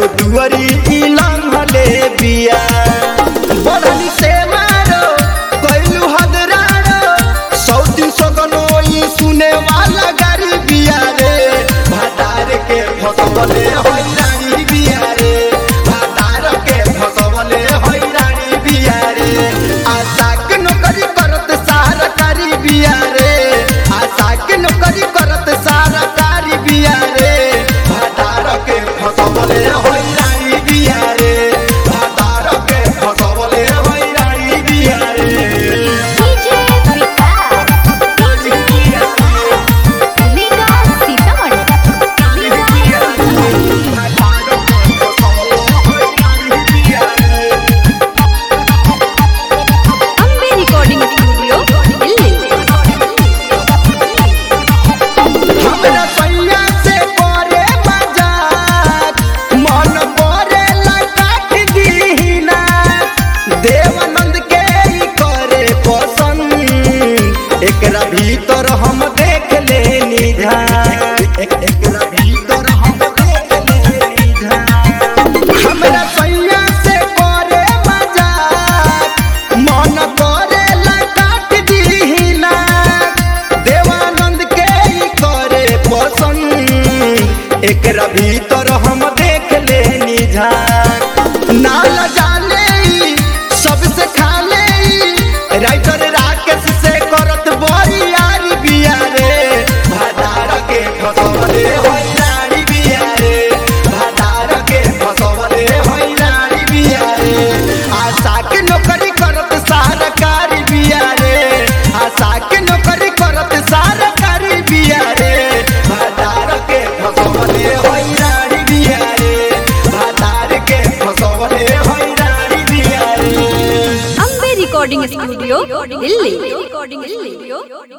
दुआरी ई लंघले बिया बढ़नी से मारो कैलू हदरारो सौती सगनो ई सुने वाला गारी बिया रे भातार के फसवले हैरानी बिया रे भातार के फसवले हैरानी बिया रे आशा के नौकरी करत सारा कारी बिया रे आशा के नौकरी करत सारा कारी बिया रे भातार के फसवले हैरानी बिया रे भातार के फसवले हैरानी बिया रे DJ Vikas DJ Vikas Sitamarhi Ambe recording studio Delhi हमरा सैया से करे मजाक मन करे काट दीना देवानंद के ई करे पसंद एकरा भीतर हम देख लेनी ध्यान एक- एकरा भीतर हम देख लेनी ध्यान हमरा सैया से करे मजाक मन करे काट दीना देवानंद के ई करे पसंद एकरा भीतर हम देख लेनी झाक नाल जाने ई, सबसे खाले ई, राइटर राकेश से करत बड़ी यारी बिया रे भादार के फसवले हैरानी बिया रे भादार के फसवले हैरानी बिया रे आशा के नौकरी करत सरकारी बिया रे आशा के नौकरी करत सरकारी बिया रे भादार के फसवले हैरानी बिया रे भादार के फसवले हैरानी बिया रे Ambe recording studio Delhi recording studio